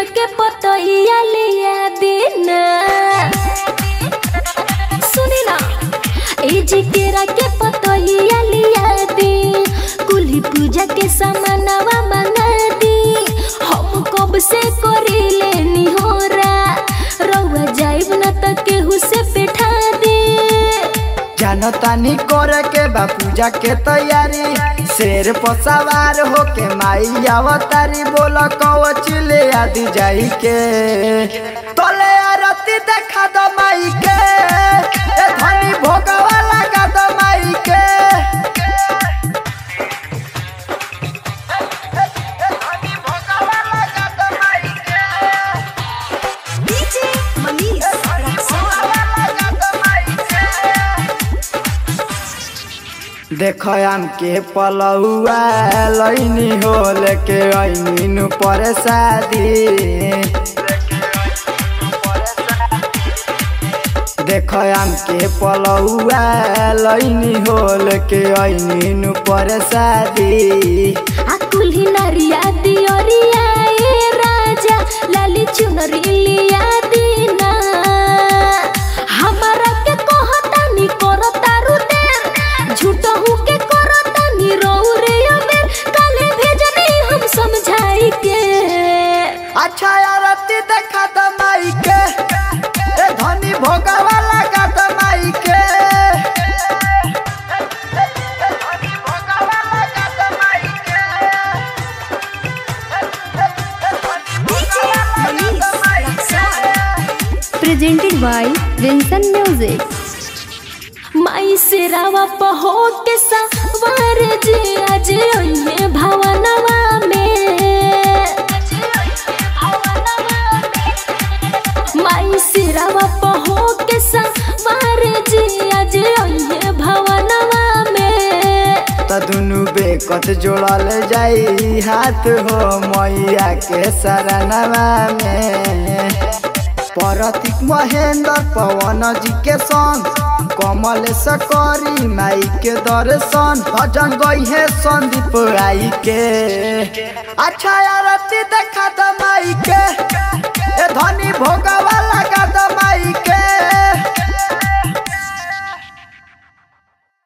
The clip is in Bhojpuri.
केरा के पतैया लिया देना सुनी ना ए जी केरा के पतैया लिया दी कुली पूजा के सामानवा मंगा दी हम कब से करी लेनी होरा रउआ जाइब न त केहू से बैठा दे जानतानी करे के बा पूजा के तैयारी शेर पर सवार होके माई अवतारी बोल कवच ले आदि जाई के तले आरती देखा दो माई के ए धनी भोगवा लगा दो माई के देखो आम के पलौआ लैनी हो लेके ऐनी पर शादी देखो आम के पलौआ लैनी हो लेके ऐनी पर शादी आ कुल्ही नरिया दियोरिया ए राजा लाली चुनरी लिया दीना हमारा के कहता नी करता रु देर झूठहू के करता नी रहू रे अबेर काले भेजनी हम समझाई के अच्छा आरती देखा दो माई के ए धनी भोगवा लगा दो माई के presented by Vincent Music. माई से रावा पहो के सवार जी आज अइहे भवनवा में माई से रावा पहो के सवार जी आज अइहे भवनवा में त दुनु बेकत जोड़ल जाई हाथ हो मैया के शरणवा में परतिक महेंद्र पवन जी के संग कमल सकरी माई के दर्शन भजन गई है संदीप आई के अच्छा आरती देखा द माई के ए धनी भोगवा लगा